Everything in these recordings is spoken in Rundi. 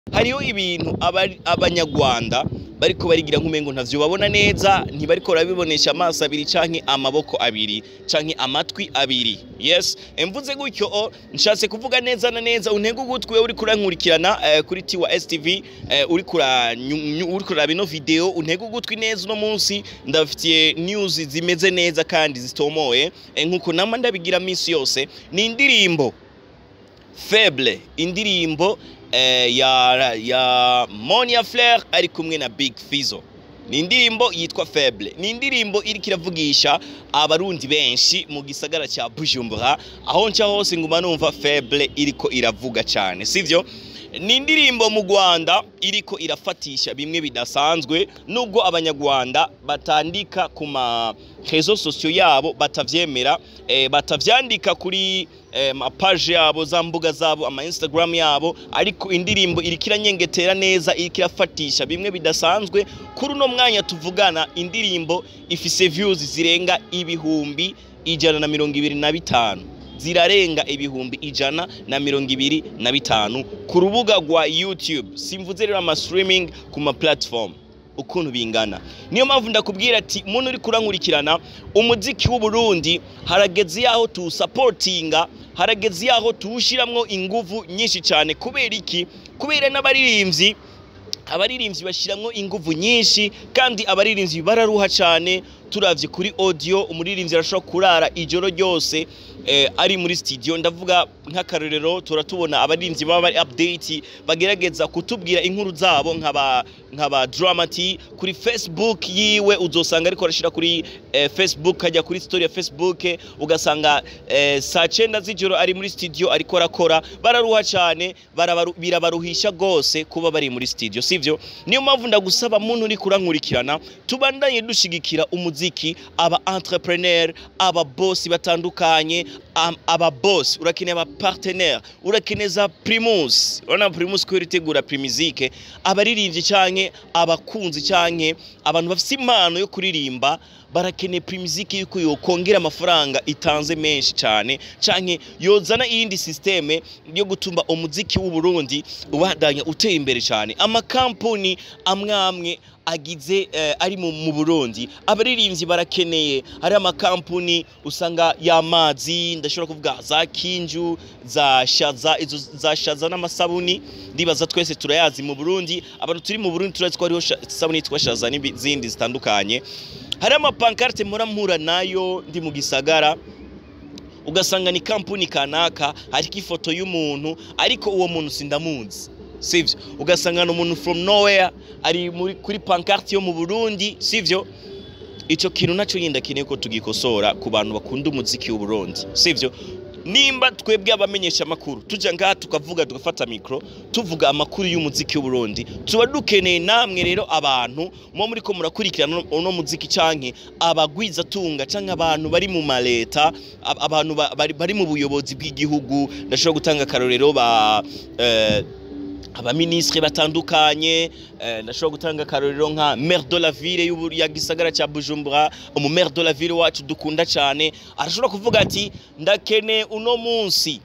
hariho ibintu abari- abanyarwanda bariko barigira nk'umengo ntavyo babona neza ntibariko barabibonesha amaso abiri canke amaboko abiri canke amatwi abiri yes mvuze gutyo o nshatse kuvuga neza na neza untege ugutwi wewe uriko urankurikirana eh, kuri tiwa stv eh, uriko uranyu- uriko uraraba ino video untege ugutwi neza uno munsi ndabafitiye news zimeze neza kandi zitomoye eh, nkuko nama ndabigira misi yose ni indirimbo Faible indirimbo eh, ya ya Monia Flair ari kumwe na Big Fizzo ni indirimbo yitwa Faible ni indirimbo iriko iravugisha abarundi benshi mu gisagara cya Bujumbura aho nca hose nguma numva Faible iriko iravuga cyane sivyo ni indirimbo mu Rwanda iriko irafatisha bimwe bidasanzwe nubwo abanyarwanda batandika ku ma réseaux sociaux yabo batavyemera eh, batavyandika kuri eh, mapaje yabo za mbuga zabo ama Instagram yabo ariko indirimbo iriko iranyengetera neza iriko irafatisha bimwe bidasanzwe kuri uno mwanya tuvugana indirimbo ifise views zirenga ibihumbi ijana na mirongo ibiri na bitanu zirarenga ibihumbi ijana na mirongo ibiri na bitanu ku rubuga rwa YouTube simvuze rero ama streaming ku ma platform ukuntu bingana niyo mpamvu ndakubwira ati muntu uri kurankurikirana umuziki w'u Burundi harageze yaho tuwusapotinga harageze yaho tuwushiramwo inguvu nyinshi cyane kubera iki kubera n'abaririmbyi abaririmbyi bashiramwo inguvu nyinshi kandi abaririmbyi bararuha cyane turavye kuri audio umuririmbyi arashobora kurara ijoro ryose eh, ari muri studio ndavuga nk'akarorero turatubona abaririmbyi baba bari update bagerageza kutubwira inkuru zabo nk'aba nk'aba dramati kuri Facebook yiwe uzosanga ariko arashira kuri eh, Facebook hajya kuri story ya Facebook ugasanga eh, saa cenda z'ijoro ari muri studio ariko arakora bararuha cyane barabaru- birabaruhisha gose kuba bari muri studio sivyo niyo mpamvu ndagusaba muntu uri kurankurikirana tubandanye dushigikira umuziki aba entrepreneur aba boss batandukanye am- aba boss urakeneye aba partenaire urakeneza primus urabona primus ko iritegura primizike abaririmbyi canke abakunzi canke abantu bafite impano yo kuririmba barakeneye primizike yuko yokongera amafaranga itanze menshi cyane canke yozana iyindi systeme yo gutuma umuziki w'u Burundi ubandanya utera imbere cyane amakampuni amwe amwe agize eh, ari mu, mu Burundi abaririmbyi barakeneye hari amakampuni usanga y'amazi ndashobora kuvuga za Kinju za Shaza izo za Shaza n'amasabuni ndibaza twese turayazi mu Burundi abantu turi mu Burundi turazi ko hariho sha- isabuni yitwa Shaza n'izindi zitandukanye hari amapankarte mpora mpura nayo ndi mu gisagara ugasanga ni kampuni kanaka hariko ifoto y'umuntu ariko uwo muntu sindamuzi sivyo ugasanga ni umuntu from nowhere ari muri kuri pancarte yo mu Burundi sivyo ico kintu naco yenda kineye ko tugikosora ku bantu bakunda umuziki w'u Burundi sivyo nimba twebwe abamenyesha amakuru tuja ngaha tukavuga tugafata mikro tuvuga amakuru y'umuziki w'u Burundi tuba dukeneye namwe rero abantu muba muriko murakurikirana uno- uno muziki canke abagwiza tunga canke abantu bari mu maleta ab- abantu ba- bari, bari mu buyobozi bw'igihugu ndashobora gutanga akarorero ba eh, abaminisitiri batandukanye eh, ndashobora gutanga akarorero nka maire de la ville y'ubu- ya gisagara cya bujumbura umu maire de la ville wacu dukunda cyane arashobora kuvuga ati ndakeneye uno munsi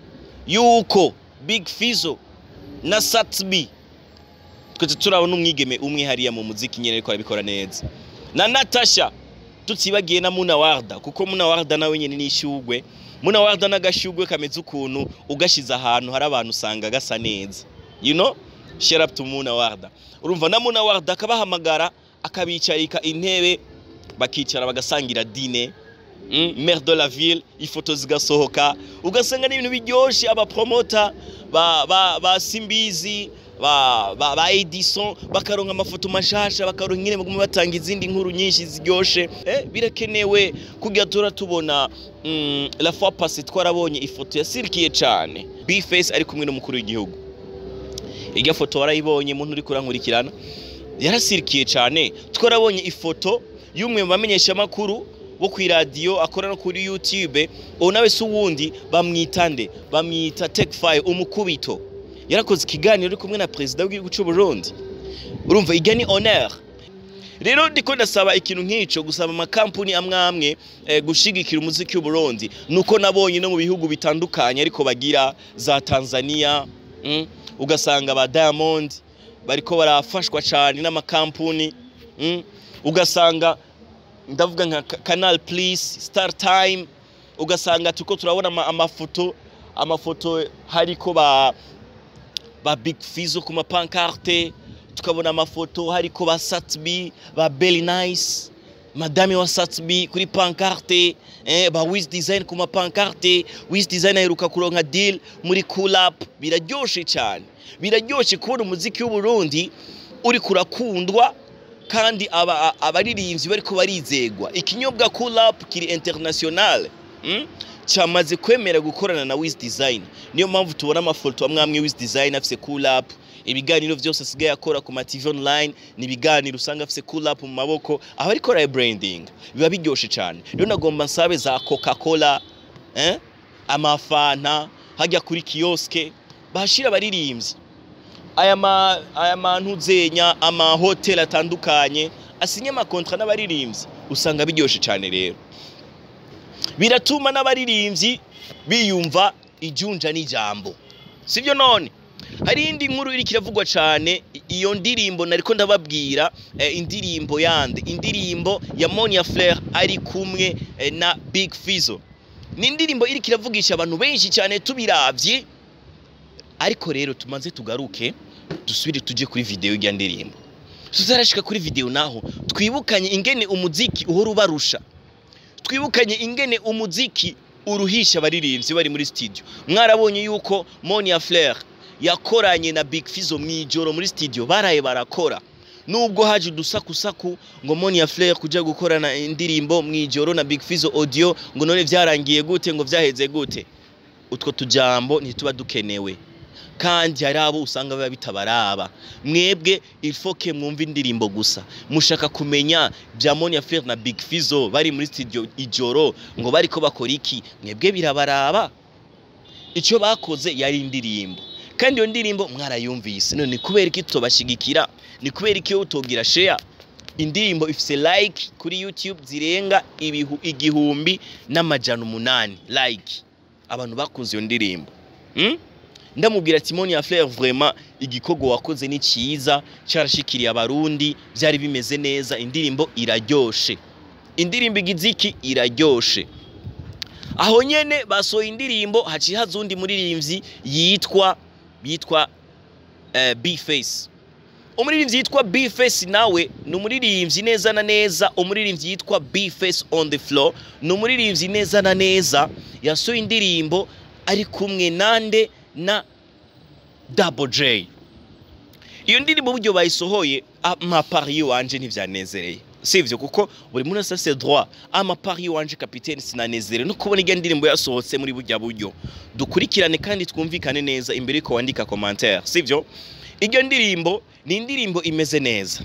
yuko big fizo na satbi twese turabona umwigeme umwe hariya mu muziki nyine ariko arabikora neza na natasha tutibagiye na muna warda kuko muna warda nawe nyine ni ishugwe muna warda n'agashugwe kameze ukuntu ugashize ahantu hari abantu usanga gasa neza you know share up to muna warda urumva na muna warda akabahamagara akabicarika intebe bakicara bagasangira dine mm, maire de la ville ifoto zigasohoka ugasanga n'ibintu biryoshe abapromota ba, ba, ba simbizi ba, ba, ba edison bakaronka amafoto mashasha bakaronka nyine baguma batanga izindi nkuru nyinshi ziryoshe eh, birakenewe kugira tura tubona mm, la fois passée twarabonye ifoto yasirikiye cane bface ari kumwe n'umukuru w'igihugu irya foto warayibonye muntu uri kurankurikirana yarasirikiye cyane twarabonye ifoto y'umwe mu bamenyeshamakuru wo ku iradiyo akora no kuri youtube uwo nawe si uwundi bamwita nde bamwita tekfaye umukubito yarakoze ikiganiro ari kumwe na perezida w'igihugu cy'u Burundi urumva ijya ni honor rero ndiko ndasaba ikintu nk'ico gusaba amakampuni amwe amwe eh, gushigikira umuziki w'u Burundi nuko nabonye no mu bihugu bitandukanye ariko bagira za Tanzania mm, ugasanga ba Diamond bariko barafashwa cyane n'amakampuni mm? ugasanga ndavuga nka Ka- Canal Plus Star Time ugasanga tuko turabona ama- amafoto amafoto hariko ba ba Big Fizzo ku mapankarte tukabona amafoto hariko ba Satbi ba Belly Nice madame wa Satbi kuri pankarte eh, ba Wiz Design ku mapankarte Wiz Design aheruka kuronka deal muri Cool Up biraryoshe cyane biraryoshe kubona umuziki w'u Burundi uri kurakundwa kandi aba a- abaririmbyi bariko barizegwa ikinyobwa Cool Up kiri international mm? cyamaze kwemera gukorana na Wiz Design niyo mpamvu tubona amafoto amwe amwe Wiz Design afise Cool Up ibiganiro byose asigaye akora ku ma TV online ni ibiganiro usanga afise Cool Up mu maboko aho ariko branding biba biryoshe cyane rero nagomba nsabe za Coca-Cola eh? amafanta hajya kuri kioske bahashira abaririmbyi aya ma aya mantu zenya ama hotel atandukanye asinye amakontra n'abaririmbyi usanga biryoshe cyane rero biratuma n'abaririmbyi biyumva ijunja n'ijambo sibyo none hari indi nkuru iri kiravugwa cyane i- iyo ndirimbo nariko ndababwira eh, indirimbo yande indirimbo ya Monia Flair ari kumwe eh, na Big Fizzo ni indirimbo iri kiravugisha abantu benshi cyane tubiravye ariko rero tumaze tugaruke dusubire tujye kuri video y'irya ndirimbo tuzarashika kuri video naho twibukanye ingene umuziki uhora ubarusha twibukanye ingene umuziki uruhisha abaririmbyi bari muri studio mwarabonye yuko Monia Flair yakoranye na Big Fizzo mwijoro muri studio baraye barakora nubwo haje udusakusaku ngo Monia Flair kuja gukorana indirimbo mwijoro na Big Fizzo audio ngo none vyarangiye gute ngo vyaheze gute utwo tujambo ntituba dukenewe kandi hari abo usanga biba bitabaraba mwebwe ifoke mwumva indirimbo gusa mushaka kumenya bya Monia Flair na Big Fizzo bari muri studio ijoro ngo bariko bakora iki mwebwe birabaraba icyo bakoze yari indirimbo kandi iyo ndirimbo mwarayumvise none kubera iki tutobashigikira ni kubera iki iyo utogira share indirimbo ifise like kuri YouTube zirenga ibihu, igihumbi n'amajana umunani like abantu bakunze iyo ndirimbo hmm? ndamubwira ati Monia Flair vraiment igikorwa wakoze ni cyiza cyarashikiriye abarundi byari bimeze neza indirimbo iraryoshe indirimbo igiziki iraryoshe aho nyene basohoye indirimbo haciye haza undi muririmbyi yitwa yitwa uh, B-Face umuririmbyi yitwa B-Face nawe ni umuririmbyi neza na neza umuririmbyi yitwa B-Face on the floor ni umuririmbyi neza na neza yasohoye indirimbo ari kumwe nande na Double J iyo ndirimbo buryo bayisohoye amapari wanje ntivyanezereye sivyo kuko buri muntu wese afise droit amapari wanje kapitene sinanezerewe no kubona irya ndirimbo yasohotse muri burya buryo dukurikirane kandi twumvikane neza imbere yuko wandika commentaire sivyo iryo ndirimbo ni indirimbo imeze neza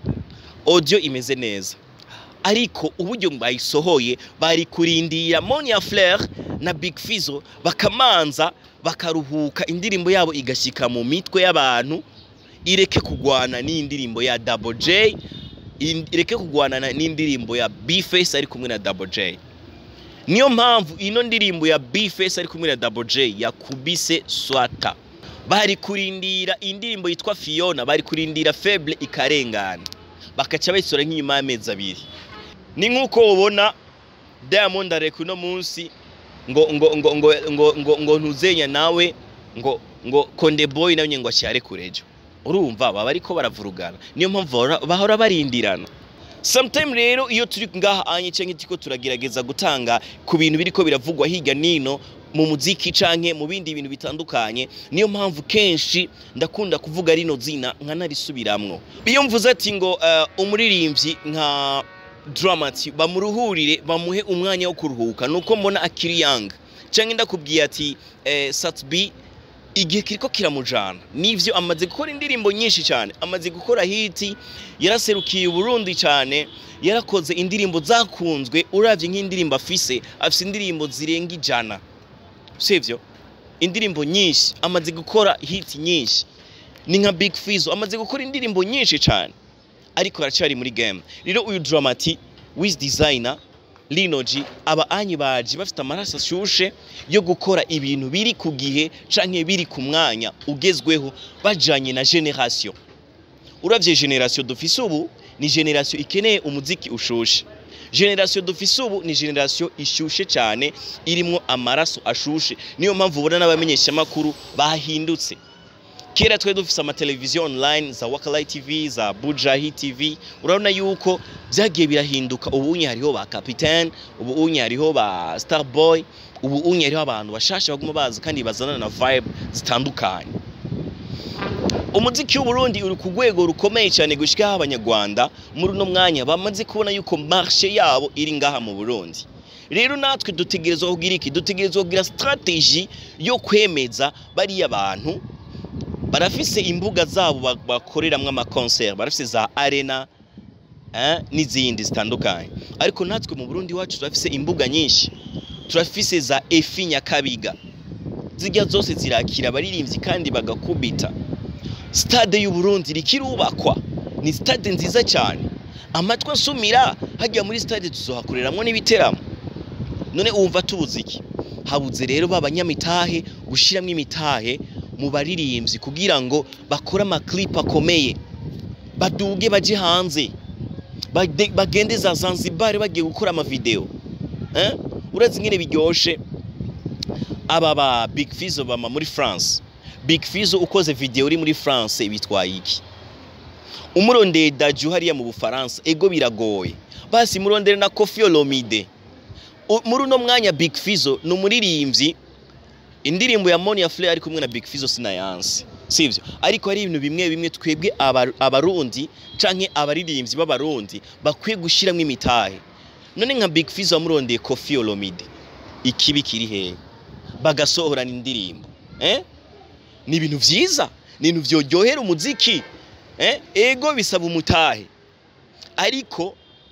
audio imeze neza ariko uburyo bayisohoye bari kurindira Monia Flair na Big Fizzo bakamanza bakaruhuka indirimbo yabo igashyika mu mitwe y'abantu ireke kugwana n'indirimbo ya Double J in- ireke kugwana na- n'indirimbo ya B-Face ari kumwe na Double J niyo mpamvu ino ndirimbo ya B-Face ari kumwe na Double J yakubise swata bari kurindira indirimbo yitwa Fiona bari kurindira Faible ikarengana bakaca bayisora nk'inyuma y'amezi abiri ni nk'uko ubona Diamond areka uno munsi ngo ngo ngo ngo ngo ngo ngo ntuzenya nawe ngo ngo Konde Boy nawe ngo ashyare kurejo urumva baba ariko baravurugana niyo mpamvu bahora- bahora barindirana sometime rero iyo turi ngaha anye canke turiko turagerageza gutanga ku bintu biriko biravugwa hirya nino mu muziki canke mu bindi bintu bitandukanye niyo mpamvu kenshi ndakunda kuvuga rino zina nkanarisubiramwo iyo mvuze ati ngo uh, umuririmbyi nka Dramati bamuruhurire bamuhe umwanya wo kuruhuka nuko mbona akiri young canke ndakubwiye ati eh, Satbi igihe kiriko kiramujana nivyo amaze gukora indirimbo nyinshi cyane amaze gukora hiti yaraserukiye Burundi cyane yarakoze indirimbo zakunzwe uravye nk'indirimbo afise afise indirimbo zirenga ijana sivyo indirimbo nyinshi amaze gukora hiti nyinshi ni nka Big Fizzo amaze gukora indirimbo nyinshi cyane ariko aracyari muri game rero uyu Dramati Wiz Designer linoji aba anyi baje bafite amaraso ashushe yo gukora ibintu biri ku gihe canke biri ku mwanya ugezweho bajanye na generation uravye generation dufise ubu ni generation ikeneye umuziki ushushe generation dufise ubu ni generation ishushe cyane irimwo amaraso ashushe niyo mpamvu ubona n'abamenyeshamakuru bahindutse kera twe dufise amateleviziyo online za Wakalai TV za Bujahi TV urabona yuko byagiye birahinduka ubu unye hariho ba Capitaine ubu unye hariho ba Starboy ubu unye hariho abantu bashasha baguma baza kandi bazana na vibe zitandukanye umuziki w'uburundi uri ku rwego rukomeye cyane gushikaho abanyarwanda muri uno mwanya bamaze kubona yuko marshe yabo iri ngaha mu burundi rero natwe dutegerezwa kugira iki dutegerezwa kugira strategy yo kwemeza bariya bantu barafise imbuga zabo ba- bakoreramwo amakoncert barafise za arena eh, n'izindi zitandukanye ariko natwe mu burundi wacu turafise imbuga nyinshi turafise za efi nyakabiga zirya zose zirakira abaririmbyi kandi bagakubita stade y'uburundi rikirubakwa ni stade nziza cyane amatwi asumira hajya muri stade tuzohakoreramwo n'ibiteramo none wumva tubuze iki habuze rero b'abanyamitahe gushyiramo imitahe mu baririmbyi kugira ngo bakore amaklipe akomeye baduge baje hanze bade- bagende za zanzibar bagiye gukora amavideo eh? urazi ingene biryoshe aba ba big fizo bama muri france big fizo ukoze video uri muri france bitwaye iki umurondeye daju hariya mu bufaransa ego biragoye basi murondere na kofi olomide U- muri uno mwanya big fizo ni umuririmbyi indirimbo ya Monia Fleur ari kumwe na Big Fizzo sinayanse sivyo ariko hari ibintu bimwe bimwe twebwe aba- abarundi canke abaririmbyi b'abarundi bakwiye gushiramwo imitahe none nka Big Fizzo wamurondeye Koffi Olomide ikibi kiri hehe bagasohorana indirimbo eh ni ibintu vyiza ni ibintu vyoryohera umuziki eh ego bisaba umutahe ariko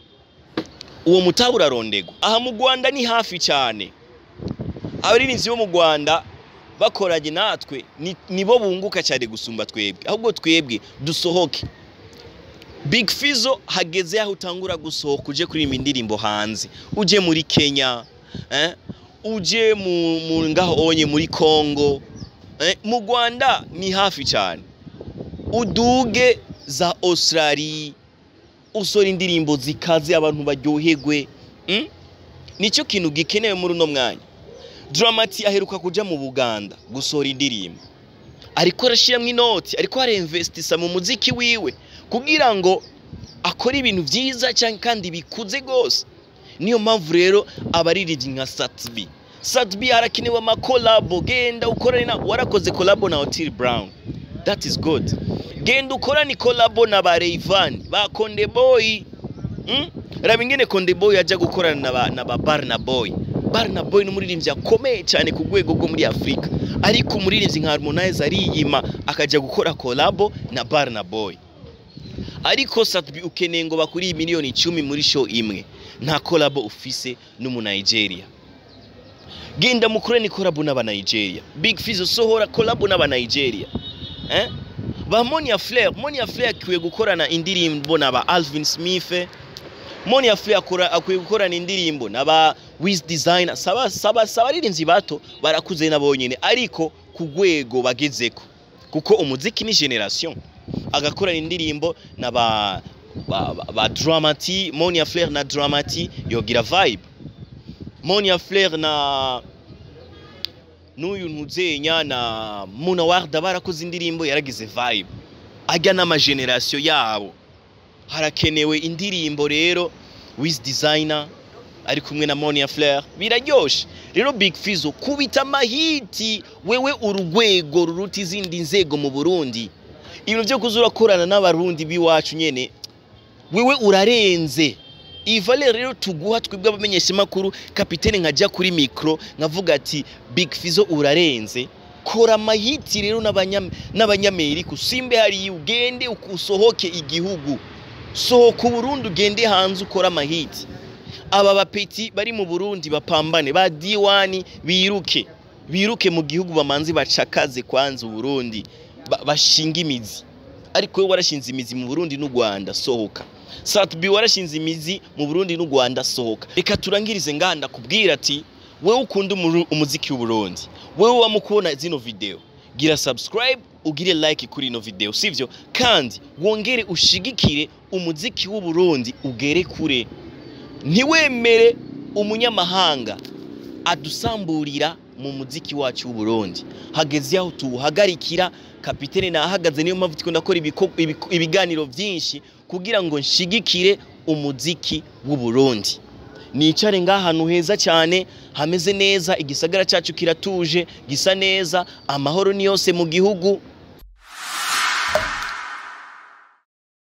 uwo mutahe urarondegwa aha mu Rwanda ni hafi cyane abaririmbyi bo mu Rwanda bakoranye natwe ni- nibo bunguka cyane gusumba twebwe ahubwo twebwe dusohoke Big Fizzo hageze aho utangura gusohoka uje kuririmba indirimbo hanze uje muri Kenya eh? uje mu, mu ngaho onye muri Congo eh? mu Rwanda ni hafi cyane uduge za Australia usora indirimbo zikaze abantu baryoherwe mm? nicyo kintu gikenewe muri uno mwanya Dramati aheruka kuja mu Buganda gusohora indirimbo ariko arashiramwo inoti ariko arinvestisa mu muziki wiwe kugira ngo akore ibintu vyiza cyane kandi bikuze gose niyo mpamvu rero abaririmbyi nka Satbi Satbi harakenewe amakolabo genda ukorane na warakoze kolabo na Otile Brown that is good genda ukorane kolabo na ba Rayvan ba Konde Boy mm? raba ingene Konde Boy aja gukorana na ba, na ba Barna Boy Barna Boy n'umuririmbyi akomeye cyane ku rwego rwo muri Afrika ariko umuririmbyi nka Harmonize ariyima akaja gukora kolabo na Barna Boy ariko Satbi ukeneye ngo bakuri miliyoni icumi muri show imwe nta kolabo ufise n'umu Nigeria genda mukorane kolabo n'aba Nigeria Big Fizzo sohora kolabo n'aba Nigeria eh? ba Monia Fleur Monia Fleur akwiye gukorana indirimbo na ba Alvin Smith Monia Fleur akora akwiye gukorana indirimbo na ba Wiz Designer saba saba saba aririnzi bato barakuze nabo nyene ariko ku rwego bagezeko kuko umuziki ni generation agakorana indirimbo na ba ba, ba, ba Dramati Monia Fleur na Dramati yogira vibe Monia Fleur na n'uyu ntuzenya na Muna Warda barakoze indirimbo yaragize vibe ajya n'amageneration yabo harakenewe indirimbo rero Wiz Designer ari kumwe na Monia Fleur biraryoshe rero Big Fizzo kubita amahiti wewe urugwego ruruta izindi nzego mu Burundi ibintu byo kuza urakorana n'abarundi biwacu nyene wewe urarenze iyi valeur rero tuguha twebwe abamenyeshamakuru kapitene nkajya kuri mikro nkavuga ati Big Fizzo urarenze kora amahiti rero n'abanya- n'abanyamerika usimbe hariya ugende usohoke igihugu sohoka uburundi ugende hanze ukora amahiti aba bapeti bari mu burundi bapambane ba diwani biruke biruke mu gihugu bamanzi bacakaze kwanza uburundi ba- bashinga imizi ariko we warashinze imizi mu Burundi n'u Rwanda sohoka Satbi warashinze imizi mu Burundi n'u Rwanda sohoka reka turangirize nganda kubwira ati wewe ukunda umuru- umuziki w'u Burundi wewe wamukubona zino video gira subscribe ugire like kuri ino video sivyo kandi wongere ushigikire umuziki w'u Burundi ugere kure ntiwemere umunyamahanga adusamburira mu muziki wacu w'u Burundi hageze aho tuwuhagarikira kapitene nahagaze niyo mpamvu tukunda gukora ibiko- ibiko- ibiganiro byinshi kugira ngo nshigikire umuziki w'u Burundi nicare ngahantu heza cyane hameze neza igisagara cyacu kiratuje gisa neza amahoro ni yose mu gihugu